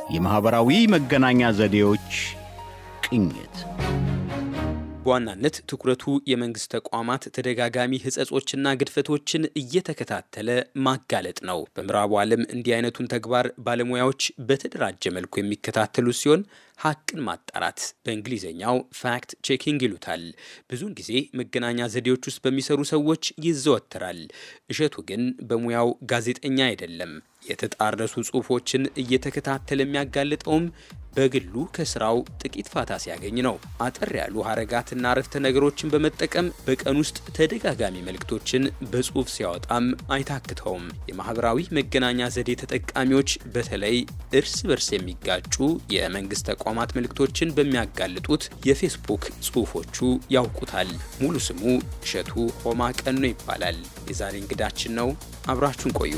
የማኅበራዊ መገናኛ ዘዴዎች ቅኝት በዋናነት ትኩረቱ የመንግስት ተቋማት ተደጋጋሚ ሕጸጾችና ግድፈቶችን እየተከታተለ ማጋለጥ ነው። በምዕራቡ ዓለም እንዲህ አይነቱን ተግባር ባለሙያዎች በተደራጀ መልኩ የሚከታተሉ ሲሆን ሀቅን ማጣራት በእንግሊዝኛው ፋክት ቼኪንግ ይሉታል። ብዙውን ጊዜ መገናኛ ዘዴዎች ውስጥ በሚሰሩ ሰዎች ይዘወተራል። እሸቱ ግን በሙያው ጋዜጠኛ አይደለም። የተጣረሱ ጽሑፎችን እየተከታተለ የሚያጋልጠውም በግሉ ከስራው ጥቂት ፋታ ሲያገኝ ነው። አጠር ያሉ ሀረጋትና አረፍተ ነገሮችን በመጠቀም በቀን ውስጥ ተደጋጋሚ መልእክቶችን በጽሑፍ ሲያወጣም አይታክተውም። የማህበራዊ መገናኛ ዘዴ ተጠቃሚዎች በተለይ እርስ በርስ የሚጋጩ የመንግስት ተቋማት መልእክቶችን በሚያጋልጡት የፌስቡክ ጽሑፎቹ ያውቁታል። ሙሉ ስሙ እሸቱ ሆማ ቀኖ ይባላል። የዛሬ እንግዳችን ነው። አብራችሁን ቆዩ።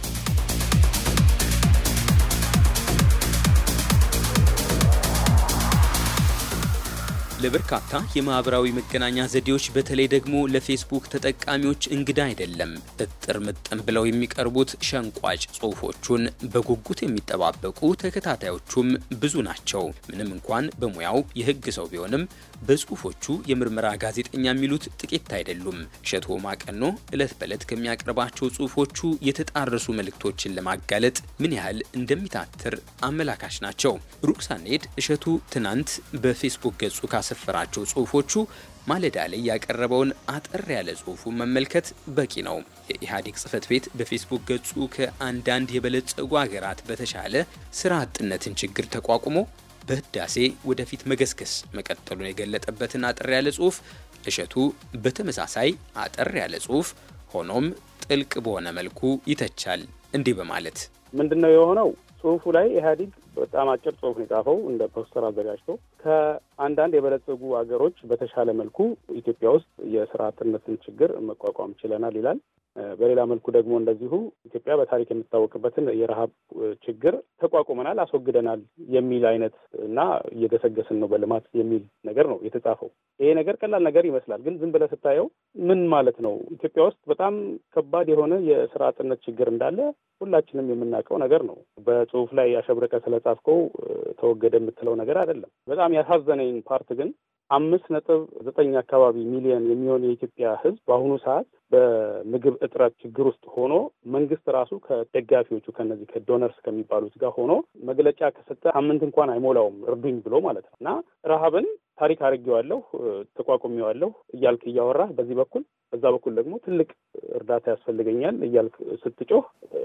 ለበርካታ የማህበራዊ መገናኛ ዘዴዎች በተለይ ደግሞ ለፌስቡክ ተጠቃሚዎች እንግዳ አይደለም። እጥር ምጥን ብለው የሚቀርቡት ሸንቋጭ ጽሑፎቹን በጉጉት የሚጠባበቁ ተከታታዮቹም ብዙ ናቸው። ምንም እንኳን በሙያው የሕግ ሰው ቢሆንም በጽሑፎቹ የምርመራ ጋዜጠኛ የሚሉት ጥቂት አይደሉም። እሸቱ ማቀኖ ዕለት በዕለት ከሚያቀርባቸው ጽሑፎቹ የተጣረሱ መልእክቶችን ለማጋለጥ ምን ያህል እንደሚታትር አመላካች ናቸው። ሩቅ ሳንሄድ እሸቱ ትናንት በፌስቡክ ገጹ ካሰፈራቸው ጽሑፎቹ ማለዳ ላይ ያቀረበውን አጠር ያለ ጽሑፉን መመልከት በቂ ነው። የኢህአዴግ ጽህፈት ቤት በፌስቡክ ገጹ ከአንዳንድ የበለጸጉ ሀገራት በተሻለ ስራ አጥነትን ችግር ተቋቁሞ በህዳሴ ወደፊት መገስገስ መቀጠሉን የገለጠበትን አጠር ያለ ጽሑፍ እሸቱ በተመሳሳይ አጠር ያለ ጽሑፍ ሆኖም ጥልቅ በሆነ መልኩ ይተቻል። እንዲህ በማለት ምንድን ነው የሆነው? ጽሁፉ ላይ ኢህአዴግ በጣም አጭር ጽሁፍ ነው የጻፈው እንደ ፖስተር አዘጋጅቶ ከአንዳንድ የበለጸጉ ሀገሮች በተሻለ መልኩ ኢትዮጵያ ውስጥ የስራ አጥነትን ችግር መቋቋም ችለናል ይላል። በሌላ መልኩ ደግሞ እንደዚሁ ኢትዮጵያ በታሪክ የምትታወቅበትን የረሃብ ችግር ተቋቁመናል፣ አስወግደናል የሚል አይነት እና እየገሰገስን ነው በልማት የሚል ነገር ነው የተጻፈው። ይሄ ነገር ቀላል ነገር ይመስላል፣ ግን ዝም ብለህ ስታየው ምን ማለት ነው? ኢትዮጵያ ውስጥ በጣም ከባድ የሆነ የስራ አጥነት ችግር እንዳለ ሁላችንም የምናውቀው ነገር ነው። በጽሁፍ ላይ ያሸብረቀ ስለጻፍከው ተወገደ የምትለው ነገር አይደለም። በጣም ያሳዘነኝ ፓርት ግን አምስት ነጥብ ዘጠኝ አካባቢ ሚሊዮን የሚሆን የኢትዮጵያ ሕዝብ በአሁኑ ሰዓት በምግብ እጥረት ችግር ውስጥ ሆኖ መንግስት ራሱ ከደጋፊዎቹ ከነዚህ ከዶነርስ ከሚባሉት ጋር ሆኖ መግለጫ ከሰጠ ሳምንት እንኳን አይሞላውም እርዱኝ ብሎ ማለት ነው እና ረሃብን ታሪክ አድርጌዋለሁ ተቋቁሜዋለሁ እያልክ እያወራህ በዚህ በኩል በዛ በኩል ደግሞ ትልቅ እርዳታ ያስፈልገኛል እያልክ ስትጮህ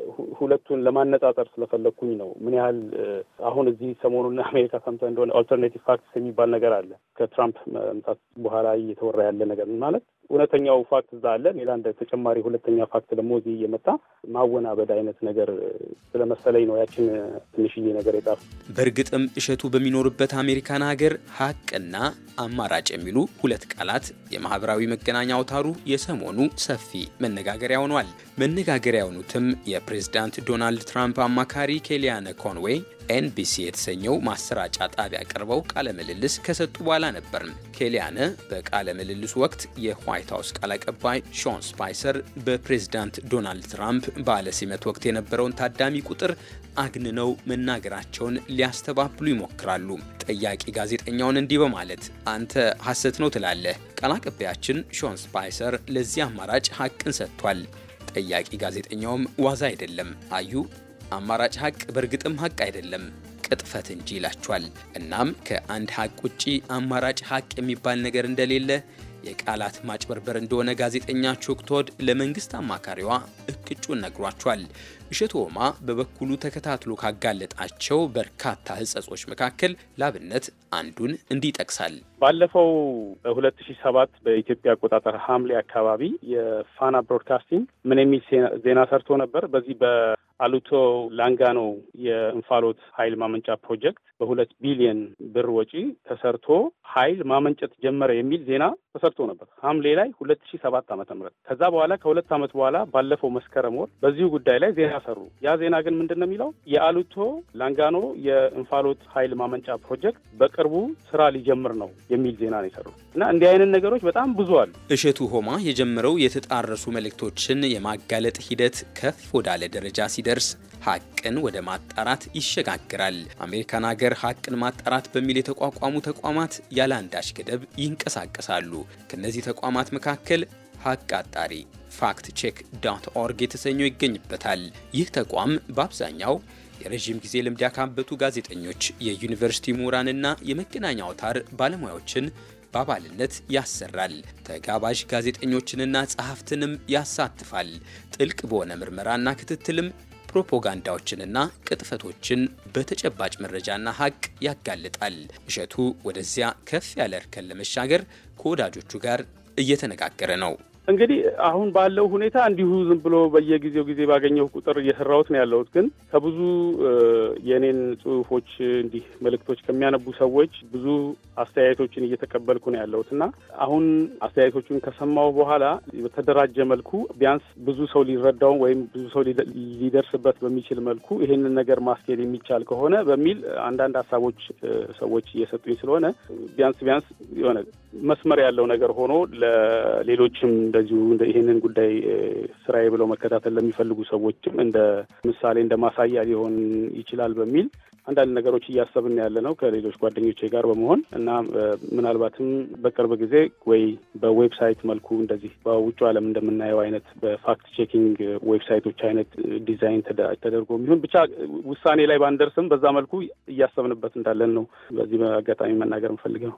ሁለቱን ለማነጻጸር ስለፈለግኩኝ ነው። ምን ያህል አሁን እዚህ ሰሞኑን አሜሪካ ሰምተህ እንደሆነ ኦልተርኔቲቭ ፋክትስ የሚባል ነገር አለ። ከትራምፕ መምጣት በኋላ እየተወራ ያለ ነገር ማለት እውነተኛው ፋክት እዛ አለ። ሌላ እንደ ተጨማሪ ሁለተኛ ፋክት ደግሞ እዚህ እየመጣ ማወናበድ አይነት ነገር ስለመሰለኝ ነው ያችን ትንሽዬ ነገር የጻፍ። በእርግጥም እሸቱ በሚኖርበት አሜሪካን ሀገር ሀቅና አማራጭ የሚሉ ሁለት ቃላት የማህበራዊ መገናኛ አውታሩ የሰሞኑ ሰፊ መነጋገሪያ ሆኗል። መነጋገሪያ የሆኑትም የፕሬዝዳንት ዶናልድ ትራምፕ አማካሪ ኬሊያነ ኮንዌይ ኤንቢሲ የተሰኘው ማሰራጫ ጣቢያ ቀርበው ቃለ ምልልስ ከሰጡ በኋላ ነበር። ኬሊያነ በቃለ ምልልሱ ወቅት የዋይት ሀውስ ቃል አቀባይ ሾን ስፓይሰር በፕሬዝዳንት ዶናልድ ትራምፕ በዓለ ሲመት ወቅት የነበረውን ታዳሚ ቁጥር አግንነው መናገራቸውን ሊያስተባብሉ ይሞክራሉ። ጠያቂ ጋዜጠኛውን እንዲህ በማለት አንተ ሐሰት ነው ትላለህ። ቃል አቀባያችን ሾን ስፓይሰር ለዚህ አማራጭ ሀቅን ሰጥቷል። ጠያቂ ጋዜጠኛውም ዋዛ አይደለም አዩ አማራጭ ሀቅ በእርግጥም ሀቅ አይደለም ቅጥፈት እንጂ ይላቸዋል። እናም ከአንድ ሀቅ ውጪ አማራጭ ሀቅ የሚባል ነገር እንደሌለ የቃላት ማጭበርበር እንደሆነ ጋዜጠኛ ቾክቶድ ለመንግስት አማካሪዋ እቅጩን ነግሯቸዋል። እሸቱ ሆማ በበኩሉ ተከታትሎ ካጋለጣቸው በርካታ ሕጸጾች መካከል ላብነት አንዱን እንዲህ ይጠቅሳል። ባለፈው በሁለት ሺህ ሰባት በኢትዮጵያ አቆጣጠር ሐምሌ አካባቢ የፋና ብሮድካስቲንግ ምን የሚል ዜና ሰርቶ ነበር። በዚህ በአሉቶ ላንጋኖ የእንፋሎት ኃይል ማመንጫ ፕሮጀክት በሁለት ቢሊየን ብር ወጪ ተሰርቶ ኃይል ማመንጨት ጀመረ የሚል ዜና ተሰርቶ ነበር ሐምሌ ላይ ሁለት ሺህ ሰባት ዓመተ ምህረት ከዛ በኋላ ከሁለት ዓመት በኋላ ባለፈው መስከረም ወር በዚሁ ጉዳይ ላይ ዜና ሰሩ። ያ ዜና ግን ምንድን ነው የሚለው የአሉቶ ላንጋኖ የእንፋሎት ኃይል ማመንጫ ፕሮጀክት በቅርቡ ስራ ሊጀምር ነው የሚል ዜና ነው የሰሩት እና እንዲህ አይነት ነገሮች በጣም ብዙ አሉ። እሸቱ ሆማ የጀመረው የተጣረሱ መልእክቶችን የማጋለጥ ሂደት ከፍ ወዳለ ደረጃ ሲደርስ ሲደርስ ሀቅን ወደ ማጣራት ይሸጋግራል። አሜሪካን ሀገር ሀቅን ማጣራት በሚል የተቋቋሙ ተቋማት ያለ አንዳች ገደብ ይንቀሳቀሳሉ። ከእነዚህ ተቋማት መካከል ሀቅ አጣሪ ፋክት ቼክ ዶት ኦርግ የተሰኘው ይገኝበታል። ይህ ተቋም በአብዛኛው የረዥም ጊዜ ልምድ ያካበቱ ጋዜጠኞች፣ የዩኒቨርሲቲ ምሁራንና የመገናኛ አውታር ባለሙያዎችን በአባልነት ያሰራል። ተጋባዥ ጋዜጠኞችንና ጸሐፍትንም ያሳትፋል። ጥልቅ በሆነ ምርመራና ክትትልም ፕሮፓጋንዳዎችንና ቅጥፈቶችን በተጨባጭ መረጃና ሀቅ ያጋልጣል። እሸቱ ወደዚያ ከፍ ያለ እርከን ለመሻገር ከወዳጆቹ ጋር እየተነጋገረ ነው። እንግዲህ አሁን ባለው ሁኔታ እንዲሁ ዝም ብሎ በየጊዜው ጊዜ ባገኘው ቁጥር እየሰራሁት ነው ያለሁት። ግን ከብዙ የእኔን ጽሁፎች እንዲህ መልእክቶች ከሚያነቡ ሰዎች ብዙ አስተያየቶችን እየተቀበልኩ ነው ያለሁት እና አሁን አስተያየቶቹን ከሰማሁ በኋላ በተደራጀ መልኩ ቢያንስ ብዙ ሰው ሊረዳው ወይም ብዙ ሰው ሊደርስበት በሚችል መልኩ ይሄንን ነገር ማስኬድ የሚቻል ከሆነ በሚል አንዳንድ ሀሳቦች ሰዎች እየሰጡኝ ስለሆነ ቢያንስ ቢያንስ የሆነ መስመር ያለው ነገር ሆኖ ለሌሎችም እንደዚሁ ይህንን ጉዳይ ስራዬ ብለው መከታተል ለሚፈልጉ ሰዎችም እንደ ምሳሌ እንደ ማሳያ ሊሆን ይችላል በሚል አንዳንድ ነገሮች እያሰብን ያለ ነው ከሌሎች ጓደኞቼ ጋር በመሆን እና ምናልባትም በቅርብ ጊዜ ወይ በዌብሳይት መልኩ እንደዚህ በውጭ ዓለም እንደምናየው አይነት በፋክት ቼኪንግ ዌብሳይቶች አይነት ዲዛይን ተደርጎ የሚሆን ብቻ ውሳኔ ላይ ባንደርስም በዛ መልኩ እያሰብንበት እንዳለን ነው በዚህ አጋጣሚ መናገር የምፈልገው።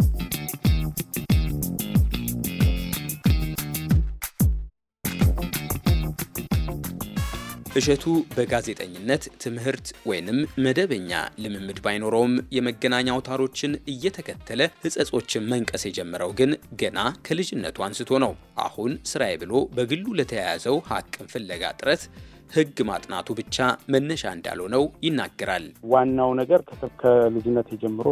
እሸቱ በጋዜጠኝነት ትምህርት ወይንም መደበኛ ልምምድ ባይኖረውም የመገናኛ አውታሮችን እየተከተለ ሕጸጾችን መንቀስ የጀመረው ግን ገና ከልጅነቱ አንስቶ ነው። አሁን ስራዬ ብሎ በግሉ ለተያያዘው ሀቅን ፍለጋ ጥረት ሕግ ማጥናቱ ብቻ መነሻ እንዳልሆነው ይናገራል። ዋናው ነገር ከልጅነት ጀምሮ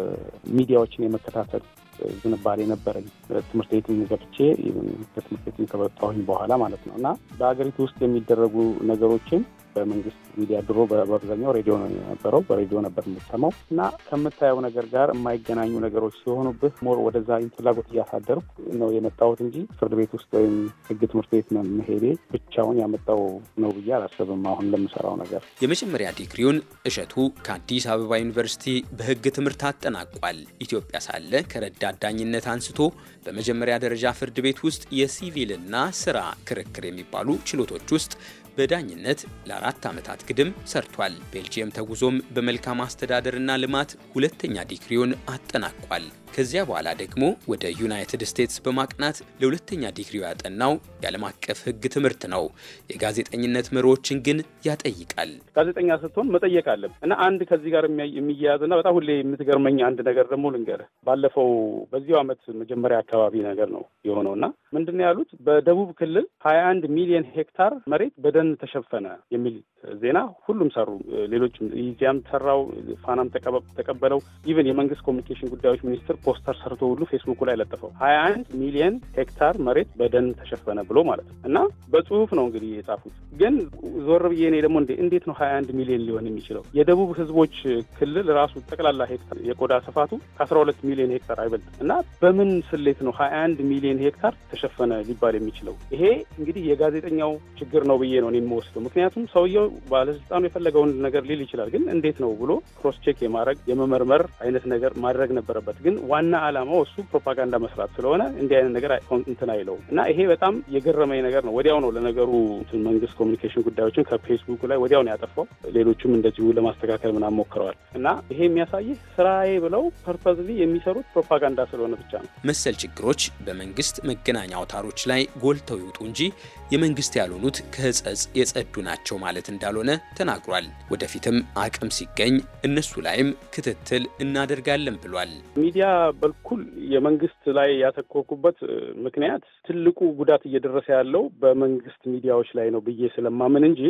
በሚዲያዎችን የመከታተል ዝንባሌ ነበረኝ። ትምህርት ቤትም ገብቼ ከትምህርት ቤትም ከወጣሁኝ በኋላ ማለት ነው እና በሀገሪቱ ውስጥ የሚደረጉ ነገሮችን በመንግስት ሚዲያ ድሮ በአብዛኛው ሬዲዮ ነው የነበረው። በሬዲዮ ነበር የምትሰማው እና ከምታየው ነገር ጋር የማይገናኙ ነገሮች ሲሆኑብህ ሞር ወደዛ ፍላጎት እያሳደርኩ ነው የመጣሁት እንጂ ፍርድ ቤት ውስጥ ወይም ህግ ትምህርት ቤት መሄዴ ብቻውን ያመጣው ነው ብዬ አላስብም። አሁን ለምሰራው ነገር የመጀመሪያ ዲግሪውን እሸቱ ከአዲስ አበባ ዩኒቨርሲቲ በህግ ትምህርት አጠናቋል። ኢትዮጵያ ሳለ ከረዳት ዳኝነት አንስቶ በመጀመሪያ ደረጃ ፍርድ ቤት ውስጥ የሲቪልና ስራ ክርክር የሚባሉ ችሎቶች ውስጥ በዳኝነት ለአራት ዓመታት ግድም ሰርቷል። ቤልጅየም ተጉዞም በመልካም አስተዳደርና ልማት ሁለተኛ ዲግሪውን አጠናቋል። ከዚያ በኋላ ደግሞ ወደ ዩናይትድ ስቴትስ በማቅናት ለሁለተኛ ዲግሪው ያጠናው የዓለም አቀፍ ህግ ትምህርት ነው። የጋዜጠኝነት መሪዎችን ግን ያጠይቃል። ጋዜጠኛ ስትሆን መጠየቅ አለብን እና አንድ ከዚህ ጋር የሚያያዝና በጣም ሁሌ የምትገርመኝ አንድ ነገር ደግሞ ልንገርህ። ባለፈው በዚሁ ዓመት መጀመሪያ አካባቢ ነገር ነው የሆነው እና ምንድን ነው ያሉት በደቡብ ክልል ሀያ አንድ ሚሊዮን ሄክታር መሬት በደን ተሸፈነ የሚል ዜና ሁሉም ሰሩ። ሌሎችም ኢዜአም ሰራው፣ ፋናም ተቀበለው። ኢቨን የመንግስት ኮሚኒኬሽን ጉዳዮች ሚኒስትር ፖስተር ሰርቶ ሁሉ ፌስቡኩ ላይ ለጠፈው ሀያ አንድ ሚሊዮን ሄክታር መሬት በደን ተሸፈነ ብሎ ማለት ነው እና በጽሁፍ ነው እንግዲህ የጻፉት። ግን ዞር ብዬ እኔ ደግሞ እንዴት ነው ሀያ አንድ ሚሊዮን ሊሆን የሚችለው? የደቡብ ህዝቦች ክልል ራሱ ጠቅላላ ሄክታር የቆዳ ስፋቱ ከአስራ ሁለት ሚሊዮን ሄክታር አይበልጥም እና በምን ስሌት ነው ሀያ አንድ ሚሊዮን ሄክታር ተሸፈነ ሊባል የሚችለው? ይሄ እንግዲህ የጋዜጠኛው ችግር ነው ብዬ ነው የሚወስደው። ምክንያቱም ሰውየው ባለስልጣኑ የፈለገውን ነገር ሊል ይችላል። ግን እንዴት ነው ብሎ ክሮስ ቼክ የማድረግ የመመርመር አይነት ነገር ማድረግ ነበረበት። ግን ዋና ዓላማው እሱ ፕሮፓጋንዳ መስራት ስለሆነ እንዲህ አይነት ነገር እንትን አይለውም እና ይሄ በጣም የገረመኝ ነገር ነው። ወዲያው ነው ለነገሩ መንግስት ኮሚኒኬሽን ጉዳዮችን ከፌስቡክ ላይ ወዲያው ነው ያጠፋው። ሌሎቹም እንደዚሁ ለማስተካከል ምናምን ሞክረዋል። እና ይሄ የሚያሳይህ ስራዬ ብለው ፐርፐዝሊ የሚሰሩት ፕሮፓጋንዳ ስለሆነ ብቻ ነው። መሰል ችግሮች በመንግስት መገናኛ አውታሮች ላይ ጎልተው ይውጡ እንጂ የመንግስት ያልሆኑት ከህጸጽ የጸዱ ናቸው ማለት እንዳልሆነ ተናግሯል። ወደፊትም አቅም ሲገኝ እነሱ ላይም ክትትል እናደርጋለን ብሏል። ሚዲያ በኩል የመንግስት ላይ ያተኮርኩበት ምክንያት ትልቁ ጉዳት እየደረሰ ያለው በመንግስት ሚዲያዎች ላይ ነው ብዬ ስለማምን እንጂ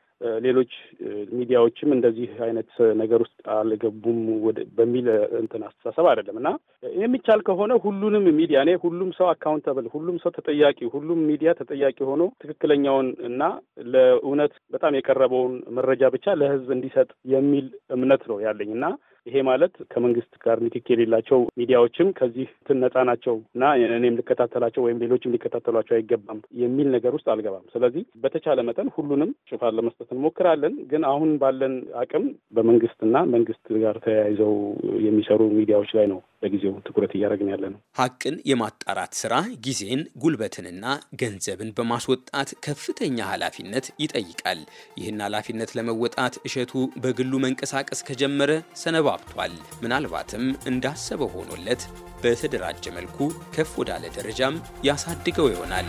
ሌሎች ሚዲያዎችም እንደዚህ አይነት ነገር ውስጥ አልገቡም በሚል እንትን አስተሳሰብ አይደለም እና የሚቻል ከሆነ ሁሉንም ሚዲያ እኔ ሁሉም ሰው አካውንተብል፣ ሁሉም ሰው ተጠያቂ፣ ሁሉም ሚዲያ ተጠያቂ ሆኖ ትክክለኛውን እና ለእውነት በጣም የቀረበውን መረጃ ብቻ ለህዝብ እንዲሰጥ የሚል እምነት ነው ያለኝ እና ይሄ ማለት ከመንግስት ጋር ንክኪ የሌላቸው ሚዲያዎችም ከዚህ እንትን ነጻ ናቸው እና እኔም ልከታተላቸው ወይም ሌሎችም ሊከታተሏቸው አይገባም የሚል ነገር ውስጥ አልገባም። ስለዚህ በተቻለ መጠን ሁሉንም ሽፋን ለመስጠት እንሞክራለን። ግን አሁን ባለን አቅም በመንግስትና መንግስት ጋር ተያይዘው የሚሰሩ ሚዲያዎች ላይ ነው ለጊዜው ትኩረት እያደረግን ያለ ነው። ሀቅን የማጣራት ስራ ጊዜን ጉልበትንና ገንዘብን በማስወጣት ከፍተኛ ኃላፊነት ይጠይቃል። ይህን ኃላፊነት ለመወጣት እሸቱ በግሉ መንቀሳቀስ ከጀመረ ሰነባብቷል። ምናልባትም እንዳሰበው ሆኖለት በተደራጀ መልኩ ከፍ ወዳለ ደረጃም ያሳድገው ይሆናል።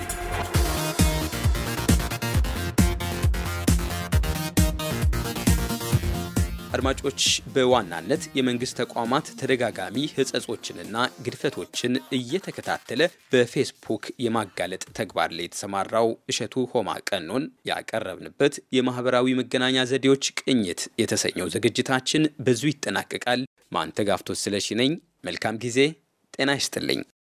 አድማጮች በዋናነት የመንግስት ተቋማት ተደጋጋሚ ሕጸጾችንና ግድፈቶችን እየተከታተለ በፌስቡክ የማጋለጥ ተግባር ላይ የተሰማራው እሸቱ ሆማ ቀኖን ያቀረብንበት የማህበራዊ መገናኛ ዘዴዎች ቅኝት የተሰኘው ዝግጅታችን በዙ ይጠናቀቃል። ማንተጋፍቶት ስለሺ ነኝ። መልካም ጊዜ። ጤና ይስጥልኝ።